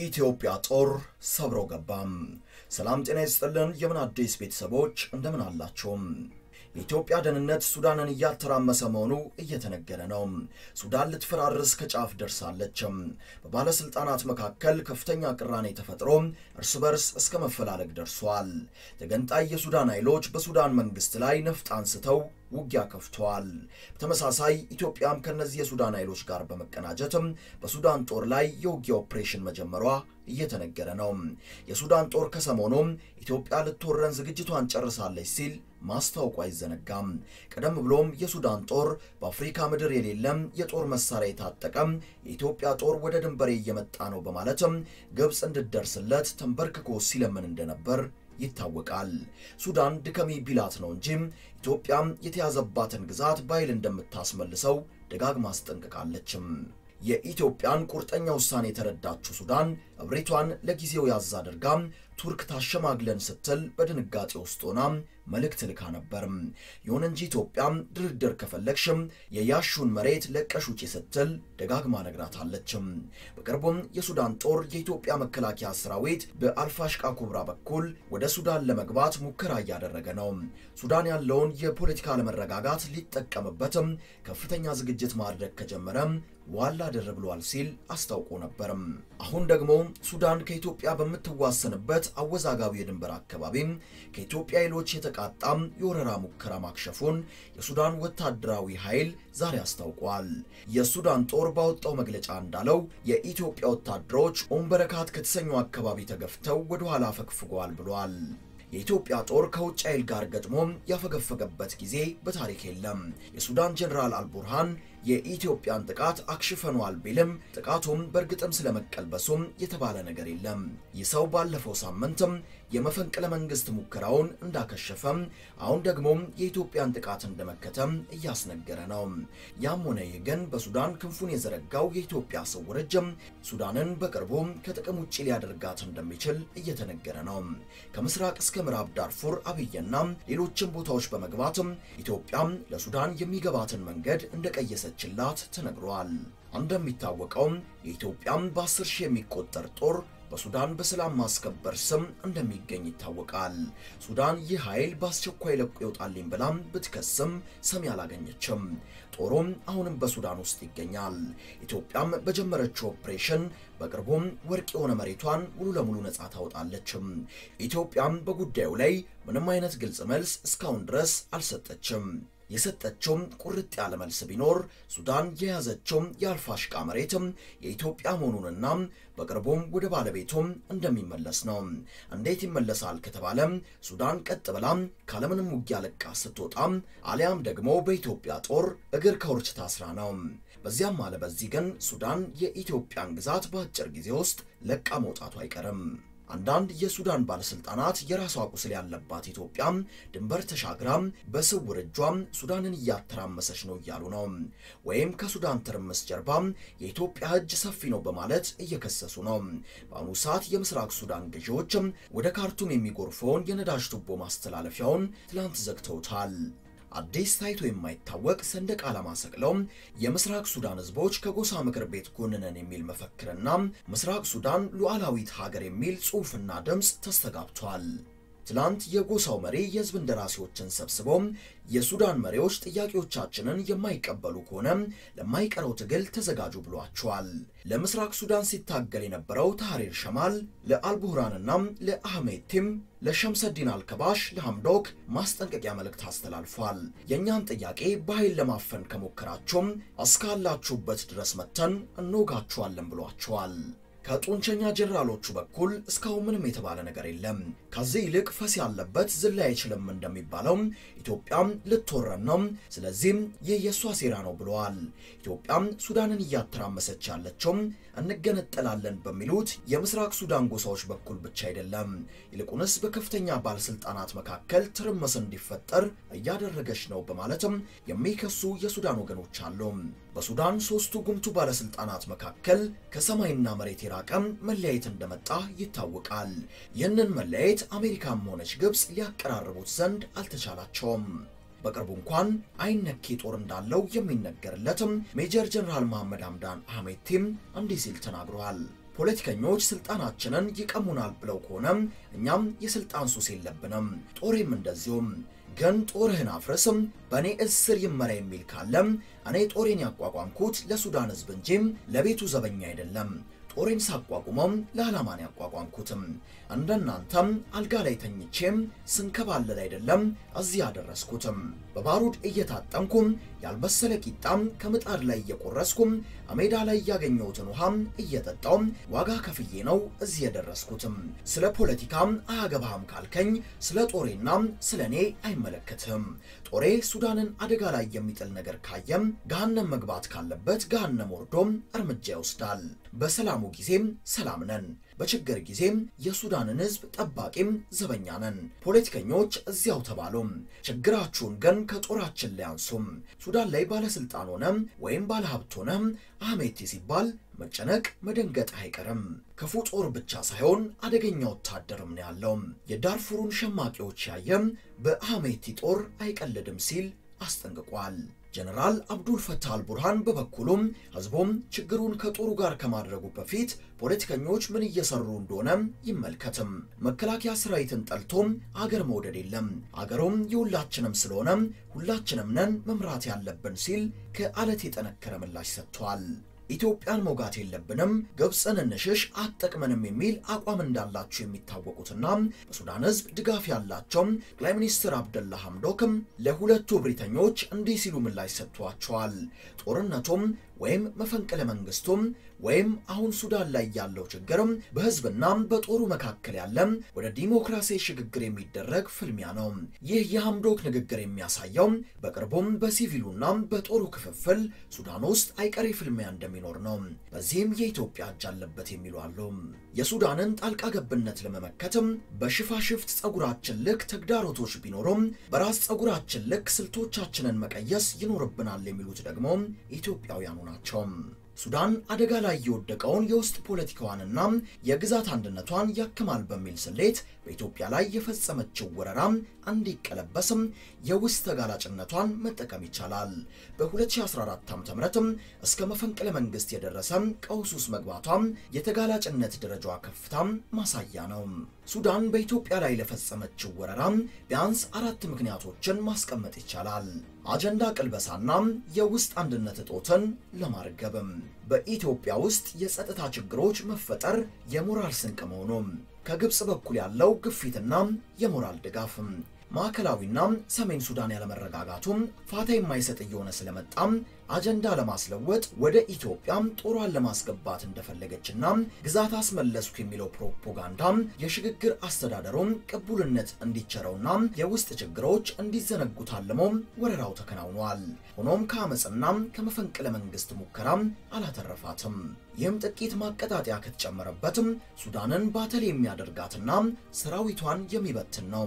የኢትዮጵያ ጦር ሰብሮ ገባም። ሰላም ጤና ይስጥልን። የምን አዲስ ቤተሰቦች እንደምን አላቸውም? የኢትዮጵያ ደህንነት ሱዳንን እያተራመሰ መሆኑ እየተነገረ ነው። ሱዳን ልትፈራርስ ከጫፍ ደርሳለችም። በባለስልጣናት መካከል ከፍተኛ ቅራኔ ተፈጥሮ እርስ በርስ እስከ መፈላለግ ደርሷል። ተገንጣይ የሱዳን ኃይሎች በሱዳን መንግስት ላይ ነፍጥ አንስተው ውጊያ ከፍተዋል። በተመሳሳይ ኢትዮጵያም ከነዚህ የሱዳን ኃይሎች ጋር በመቀናጀትም በሱዳን ጦር ላይ የውጊያ ኦፕሬሽን መጀመሯ እየተነገረ ነው። የሱዳን ጦር ከሰሞኑም ኢትዮጵያ ልትወረን ዝግጅቷን ጨርሳለች ሲል ማስታወቁ አይዘነጋም። ቀደም ብሎም የሱዳን ጦር በአፍሪካ ምድር የሌለም የጦር መሳሪያ የታጠቀም የኢትዮጵያ ጦር ወደ ድንበሬ እየመጣ ነው በማለትም ግብፅ እንድትደርስለት ተንበርክኮ ሲለምን እንደነበር ይታወቃል። ሱዳን ድከሚ ቢላት ነው እንጂ ኢትዮጵያም የተያዘባትን ግዛት በኃይል እንደምታስመልሰው ደጋግማ አስጠንቅቃለችም። የኢትዮጵያን ቁርጠኛ ውሳኔ የተረዳችው ሱዳን እብሪቷን ለጊዜው ያዝ አድርጋ ቱርክ ታሸማግለን ስትል በድንጋጤ ውስጥ ሆና መልእክት ልካ ነበር። ይሁን እንጂ ኢትዮጵያም ድርድር ከፈለግሽም የያሹን መሬት ለቀሽ ውጪ ስትል ደጋግማ ነግራታለችም። በቅርቡም የሱዳን ጦር የኢትዮጵያ መከላከያ ሰራዊት በአልፋሽቃ ኩብራ በኩል ወደ ሱዳን ለመግባት ሙከራ እያደረገ ነው። ሱዳን ያለውን የፖለቲካ አለመረጋጋት ሊጠቀምበትም ከፍተኛ ዝግጅት ማድረግ ከጀመረ ዋላ ድር ብሏል ሲል አስታውቆ ነበርም። አሁን ደግሞ ሱዳን ከኢትዮጵያ በምትዋሰንበት አወዛጋቢ የድንበር አካባቢ ከኢትዮጵያ ኃይሎች የተቃጣም የወረራ ሙከራ ማክሸፉን የሱዳን ወታደራዊ ኃይል ዛሬ አስታውቋል። የሱዳን ጦር ባወጣው መግለጫ እንዳለው የኢትዮጵያ ወታደሮች ኦምበረካት ከተሰኘው አካባቢ ተገፍተው ወደ ኋላ አፈግፍገዋል ብሏል። የኢትዮጵያ ጦር ከውጭ ኃይል ጋር ገጥሞ ያፈገፈገበት ጊዜ በታሪክ የለም። የሱዳን ጀኔራል አልቡርሃን የኢትዮጵያን ጥቃት አክሽፈኗል ቢልም ጥቃቱም በእርግጥም ስለመቀልበሱም የተባለ ነገር የለም። ይህ ሰው ባለፈው ሳምንትም የመፈንቅለ መንግስት ሙከራውን እንዳከሸፈም አሁን ደግሞ የኢትዮጵያን ጥቃት እንደመከተም እያስነገረ ነው። ያም ሆነ ይህ ግን በሱዳን ክንፉን የዘረጋው የኢትዮጵያ ስውር እጅም ሱዳንን በቅርቡ ከጥቅም ውጭ ሊያደርጋት እንደሚችል እየተነገረ ነው። ከምስራቅ እስከ ምዕራብ ዳርፉር አብየና ሌሎችም ቦታዎች በመግባትም ኢትዮጵያም ለሱዳን የሚገባትን መንገድ እንደቀየሰችላት ተነግሯል። እንደሚታወቀው የኢትዮጵያም በአስር ሺህ የሚቆጠር ጦር በሱዳን በሰላም ማስከበር ስም እንደሚገኝ ይታወቃል። ሱዳን ይህ ኃይል በአስቸኳይ ለቆ ይወጣልኝ ብላም ብትከስም ሰሚ አላገኘችም። ጦሩም አሁንም በሱዳን ውስጥ ይገኛል። ኢትዮጵያም በጀመረችው ኦፕሬሽን በቅርቡም ወርቅ የሆነ መሬቷን ሙሉ ለሙሉ ነጻ ታወጣለችም። ኢትዮጵያም በጉዳዩ ላይ ምንም አይነት ግልጽ መልስ እስካሁን ድረስ አልሰጠችም። የሰጠችውም ቁርጥ ያለ መልስ ቢኖር ሱዳን የያዘችውም የአልፋሽቃ መሬትም የኢትዮጵያ መሆኑንና በቅርቡም ወደ ባለቤቱም እንደሚመለስ ነው። እንዴት ይመለሳል ከተባለም ሱዳን ቀጥ ብላም ካለምንም ውጊያ ለቃ ስትወጣም አሊያም ደግሞ በኢትዮጵያ ጦር እግር ከውርች ታስራ ነው። በዚያም አለ በዚህ ግን ሱዳን የኢትዮጵያን ግዛት በአጭር ጊዜ ውስጥ ለቃ መውጣቱ አይቀርም። አንዳንድ የሱዳን ባለስልጣናት የራሷ ቁስል ያለባት ኢትዮጵያም ድንበር ተሻግራም በስውር እጇም ሱዳንን እያተራመሰች ነው እያሉ ነው። ወይም ከሱዳን ትርምስ ጀርባም የኢትዮጵያ እጅ ሰፊ ነው በማለት እየከሰሱ ነው። በአሁኑ ሰዓት የምስራቅ ሱዳን ገዢዎችም ወደ ካርቱም የሚጎርፈውን የነዳጅ ቱቦ ማስተላለፊያውን ትላንት ዘግተውታል። አዲስ ታይቶ የማይታወቅ ሰንደቅ ዓላማ ሰቅለው የምስራቅ ሱዳን ህዝቦች ከጎሳ ምክር ቤት ጎን ነን የሚል መፈክርና ምስራቅ ሱዳን ሉዓላዊት ሀገር የሚል ጽሑፍና ድምፅ ተስተጋብቷል። ትላንት የጎሳው መሪ የህዝብ እንደራሴዎችን ሰብስበው የሱዳን መሪዎች ጥያቄዎቻችንን የማይቀበሉ ከሆነ ለማይቀረው ትግል ተዘጋጁ ብሏቸዋል። ለምስራቅ ሱዳን ሲታገል የነበረው ታህሪር ሸማል ለአልቡህራንና ለአህሜድ ቲም ለሸምሰዲን አልከባሽ ለሐምዶክ ማስጠንቀቂያ መልእክት አስተላልፏል። የእኛን ጥያቄ በኃይል ለማፈን ከሞከራችሁም እስካላችሁበት ድረስ መተን እንወጋችኋለን ብሏቸዋል። ከጡንቸኛ ጀነራሎቹ በኩል እስካሁን ምንም የተባለ ነገር የለም። ከዚህ ይልቅ ፈስ ያለበት ዝላ አይችልም እንደሚባለው ኢትዮጵያም ልትወረን ነው፣ ስለዚህም ይህ የእሷ ሴራ ነው ብለዋል። ኢትዮጵያም ሱዳንን እያተራመሰች ያለችው እንገነጠላለን በሚሉት የምስራቅ ሱዳን ጎሳዎች በኩል ብቻ አይደለም፣ ይልቁንስ በከፍተኛ ባለስልጣናት መካከል ትርምስ እንዲፈጠር እያደረገች ነው በማለትም የሚከሱ የሱዳን ወገኖች አሉ። በሱዳን ሶስቱ ጉምቱ ባለስልጣናት መካከል ከሰማይና መሬት የራቀም መለያየት እንደመጣ ይታወቃል። ይህንን መለያየት አሜሪካም ሆነች ግብፅ ሊያቀራርቡት ዘንድ አልተቻላቸውም። በቅርቡ እንኳን አይነኬ ጦር እንዳለው የሚነገርለትም ሜጀር ጀነራል መሐመድ ሐምዳን አህሜድ ቲም እንዲህ ሲል ተናግሯል። ፖለቲከኞች ስልጣናችንን ይቀሙናል ብለው ከሆነ እኛም የስልጣን ሱስ የለብንም። ጦሬም እንደዚሁም። ግን ጦርህን አፍርስም በእኔ እስር ይመራ የሚል ካለም እኔ ጦሬን ያቋቋምኩት ለሱዳን ሕዝብ እንጂ ለቤቱ ዘበኛ አይደለም። ጦሬን ሳቋቁመም ለዓላማን ያቋቋምኩትም እንደናንተም አልጋ ላይ ተኝቼም ስንከባለል አይደለም እዚህ ያደረስኩትም። በባሩድ እየታጠንኩም ያልበሰለ ቂጣም ከምጣድ ላይ እየቆረስኩም ሜዳ ላይ ያገኘሁትን ውሃም እየጠጣውም ዋጋ ከፍዬ ነው እዚህ የደረስኩትም። ስለ ፖለቲካም አያገባህም ካልከኝ ስለ ጦሬና ስለ እኔ አይመለከትም። ጦሬ ሱዳንን አደጋ ላይ የሚጥል ነገር ካየም ገሃነም መግባት ካለበት ገሃነም ወርዶም እርምጃ ይወስዳል። በሰላሙ ጊዜም ሰላም ነን፣ በችግር ጊዜም የሱዳንን ሕዝብ ጠባቂም ዘበኛ ነን። ፖለቲከኞች እዚያው ተባሉም፣ ችግራችሁን ግን ከጦራችን ላይ አንሱም። ሱዳን ላይ ባለስልጣን ሆነም ወይም ባለሀብት ሆነም አህሜቲ ሲባል መጨነቅ መደንገጥ አይቀርም። ክፉ ጦር ብቻ ሳይሆን አደገኛ ወታደርም ነው ያለው። የዳርፉሩን ሸማቂዎች ያየም በአህሜቲ ጦር አይቀልድም ሲል አስጠንቅቋል። ጀነራል አብዱል ፈታህ አልቡርሃን በበኩሉም ህዝቡም ችግሩን ከጦሩ ጋር ከማድረጉ በፊት ፖለቲከኞች ምን እየሰሩ እንደሆነ ይመልከትም። መከላከያ ሰራዊትን ጠልቶም አገር መውደድ የለም፣ አገሩም የሁላችንም ስለሆነ ሁላችንም ነን መምራት ያለብን ሲል ከአለት የጠነከረ ምላሽ ሰጥቷል። ኢትዮጵያን መውጋት የለብንም፣ ግብፅን እንሽሽ አትጠቅመንም የሚል አቋም እንዳላቸው የሚታወቁትና በሱዳን ህዝብ ድጋፍ ያላቸው ጠቅላይ ሚኒስትር አብደላ ሐምዶክም ለሁለቱ እብሪተኞች እንዲህ ሲሉ ምላሽ ሰጥቷቸዋል። ጦርነቱም ወይም መፈንቅለ መንግስቱም ወይም አሁን ሱዳን ላይ ያለው ችግርም በህዝብና በጦሩ መካከል ያለም ወደ ዲሞክራሲ ሽግግር የሚደረግ ፍልሚያ ነው። ይህ የሐምዶክ ንግግር የሚያሳየው በቅርቡም በሲቪሉና በጦሩ ክፍፍል ሱዳን ውስጥ አይቀሬ ፍልሚያ እንደሚኖር ነው። በዚህም የኢትዮጵያ እጅ አለበት የሚሉ አሉ። የሱዳንን ጣልቃ ገብነት ለመመከትም በሽፋሽፍት ጸጉራችን ልክ ተግዳሮቶች ቢኖሩም በራስ ጸጉራችን ልክ ስልቶቻችንን መቀየስ ይኖርብናል የሚሉት ደግሞ ኢትዮጵያውያኑ ናቸው። ሱዳን አደጋ ላይ የወደቀውን የውስጥ ፖለቲካዋንና የግዛት አንድነቷን ያክማል በሚል ስሌት በኢትዮጵያ ላይ የፈጸመችው ወረራ እንዲቀለበስም የውስጥ ተጋላጭነቷን መጠቀም ይቻላል። በ2014 ዓ.ም እስከ መፈንቅለ መንግስት የደረሰ ቀውስ ውስጥ መግባቷ የተጋላጭነት ደረጃዋ ከፍታ ማሳያ ነው። ሱዳን በኢትዮጵያ ላይ ለፈጸመችው ወረራ ቢያንስ አራት ምክንያቶችን ማስቀመጥ ይቻላል። አጀንዳ ቅልበሳና የውስጥ አንድነት እጦትን ለማርገብም በኢትዮጵያ ውስጥ የጸጥታ ችግሮች መፈጠር የሞራል ስንቅ መሆኑ ከግብፅ በኩል ያለው ግፊትና የሞራል ድጋፍ ማዕከላዊና ሰሜን ሱዳን ያለመረጋጋቱም ፋታ የማይሰጥ እየሆነ ስለመጣም አጀንዳ ለማስለወጥ ወደ ኢትዮጵያ ጦሯን ለማስገባት እንደፈለገችና ግዛት አስመለስኩ የሚለው ፕሮፓጋንዳ የሽግግር አስተዳደሩም ቅቡልነት እንዲቸረውና የውስጥ ችግሮች እንዲዘነጉ ታልሞ ወረራው ተከናውኗል። ሆኖም ከአመፅና ከመፈንቅለ መንግስት ሙከራ አላተረፋትም። ይህም ጥቂት ማቀጣጠያ ከተጨመረበትም ሱዳንን ባተል የሚያደርጋትና ሰራዊቷን የሚበትን ነው።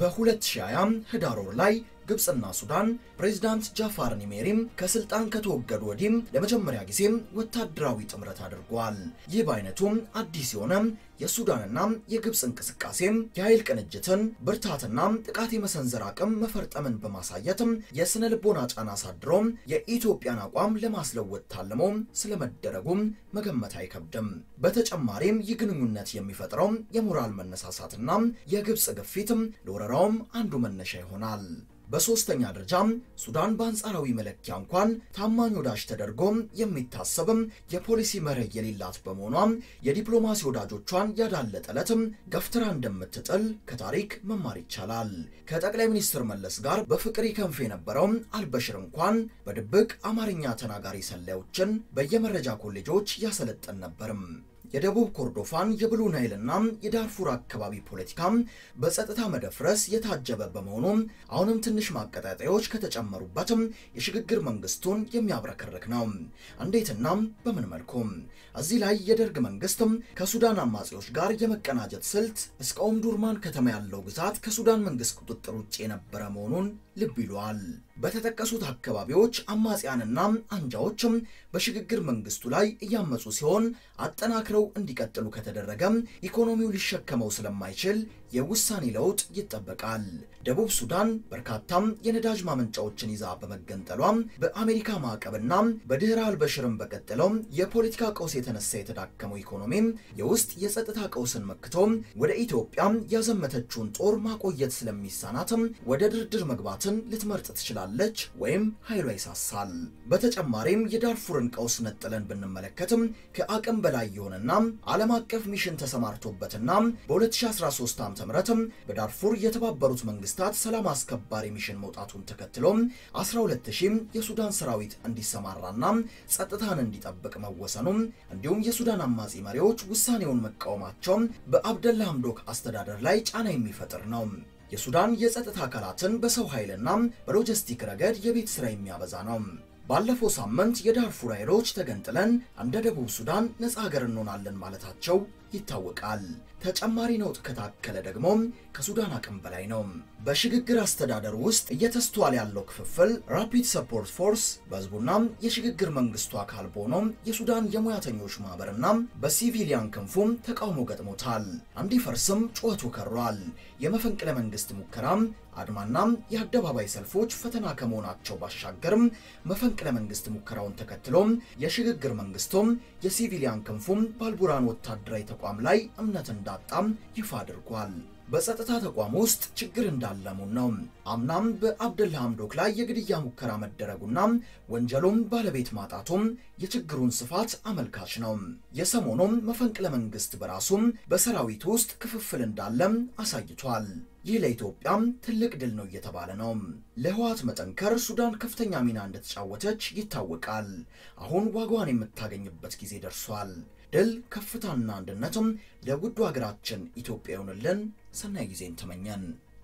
በ2020 ህዳር ወር ላይ ግብፅና ሱዳን ፕሬዝዳንት ጃፋር ኒሜሪም ከስልጣን ከተወገዱ ወዲህም ለመጀመሪያ ጊዜም ወታደራዊ ጥምረት አድርጓል። ይህ በአይነቱም አዲስ የሆነ የሱዳንና የግብፅ እንቅስቃሴም የኃይል ቅንጅትን ብርታትና ጥቃት የመሰንዘር አቅም መፈርጠምን በማሳየትም የስነ ልቦና ጫና አሳድሮም የኢትዮጵያን አቋም ለማስለወጥ ታልሞ ስለመደረጉም መገመት አይከብድም። በተጨማሪም ይህ ግንኙነት የሚፈጥረው የሞራል መነሳሳትና የግብፅ ግፊትም ለወረራውም አንዱ መነሻ ይሆናል። በሶስተኛ ደረጃም ሱዳን በአንጻራዊ መለኪያ እንኳን ታማኝ ወዳጅ ተደርጎም የሚታሰብም የፖሊሲ መርህ የሌላት በመሆኗም የዲፕሎማሲ ወዳጆቿን ያዳለጠ ዕለትም ገፍትራ እንደምትጥል ከታሪክ መማር ይቻላል። ከጠቅላይ ሚኒስትር መለስ ጋር በፍቅር ይከንፍ የነበረው አልበሽር እንኳን በድብቅ አማርኛ ተናጋሪ ሰላዮችን በየመረጃ ኮሌጆች ያሰለጠን ነበርም። የደቡብ ኮርዶፋን የብሉ ናይልና የዳርፉር አካባቢ ፖለቲካም በጸጥታ መደፍረስ የታጀበ በመሆኑ አሁንም ትንሽ ማቀጣጠያዎች ከተጨመሩበትም የሽግግር መንግስቱን የሚያብረከርክ ነው። እንዴትና በምን መልኩ? እዚህ ላይ የደርግ መንግስትም ከሱዳን አማጺዎች ጋር የመቀናጀት ስልት እስከ ኦምዱርማን ከተማ ያለው ግዛት ከሱዳን መንግስት ቁጥጥር ውጭ የነበረ መሆኑን ልብ ይሏል። በተጠቀሱት አካባቢዎች አማጽያንና አንጃዎችም በሽግግር መንግስቱ ላይ እያመፁ ሲሆን አጠናክረው እንዲቀጥሉ ከተደረገም ኢኮኖሚው ሊሸከመው ስለማይችል የውሳኔ ለውጥ ይጠበቃል። ደቡብ ሱዳን በርካታም የነዳጅ ማመንጫዎችን ይዛ በመገንጠሏም በአሜሪካ ማዕቀብና በድህረ አልበሽርም በቀጠለው የፖለቲካ ቀውስ የተነሳ የተዳከመው ኢኮኖሚም የውስጥ የጸጥታ ቀውስን መክቶ ወደ ኢትዮጵያ ያዘመተችውን ጦር ማቆየት ስለሚሳናትም ወደ ድርድር መግባትን ልትመርጥ ትችላለች ወይም ኃይሏ ይሳሳል። በተጨማሪም የዳርፉርን ቀውስ ነጥለን ብንመለከትም ከአቅም በላይ የሆነና ዓለም አቀፍ ሚሽን ተሰማርቶበትና በ2013 ዓ.ም በዳርፉር የተባበሩት መንግስታት ሰላም አስከባሪ ሚሽን መውጣቱን ተከትሎ 12000 የሱዳን ሰራዊት እንዲሰማራና ጸጥታን እንዲጠብቅ መወሰኑ እንዲሁም የሱዳን አማጺ መሪዎች ውሳኔውን መቃወማቸው በአብደላ ሐምዶክ አስተዳደር ላይ ጫና የሚፈጥር ነው። የሱዳን የጸጥታ አካላትን በሰው ኃይልና በሎጂስቲክ ረገድ የቤት ሥራ የሚያበዛ ነው። ባለፈው ሳምንት የዳርፉር ኃይሎች ተገንጥለን እንደ ደቡብ ሱዳን ነፃ ሀገር እንሆናለን ማለታቸው ይታወቃል። ተጨማሪ ነውጥ ከታከለ ደግሞ ከሱዳን አቅም በላይ ነው። በሽግግር አስተዳደር ውስጥ እየተስተዋለ ያለው ክፍፍል ራፒድ ሰፖርት ፎርስ በህዝቡና የሽግግር መንግስቱ አካል በሆነው የሱዳን የሙያተኞች ማህበርና በሲቪሊያን ክንፉም ተቃውሞ ገጥሞታል። እንዲፈርስም ጩኸቱ ከሯል። የመፈንቅለ መንግስት ሙከራም አድማና የአደባባይ ሰልፎች ፈተና ከመሆናቸው ባሻገርም መፈንቅለ መንግስት ሙከራውን ተከትሎም የሽግግር መንግስቱም የሲቪሊያን ክንፉም ባልቡራን ወታደራዊ ተቋም ላይ እምነት እንዳጣም ይፋ አድርጓል። በጸጥታ ተቋም ውስጥ ችግር እንዳለሙን ነው። አምናም በአብደላ ሐምዶክ ላይ የግድያ ሙከራ መደረጉና ወንጀሉም ባለቤት ማጣቱም የችግሩን ስፋት አመልካች ነው። የሰሞኑም መፈንቅለ መንግስት በራሱም በሰራዊት ውስጥ ክፍፍል እንዳለም አሳይቷል። ይህ ለኢትዮጵያም ትልቅ ድል ነው እየተባለ ነው። ለህወሓት መጠንከር ሱዳን ከፍተኛ ሚና እንደተጫወተች ይታወቃል። አሁን ዋጋዋን የምታገኝበት ጊዜ ደርሷል። ድል፣ ከፍታና አንድነትም ለውዱ ሀገራችን ኢትዮጵያ ይሆንልን። ሰናይ ጊዜን ተመኘን።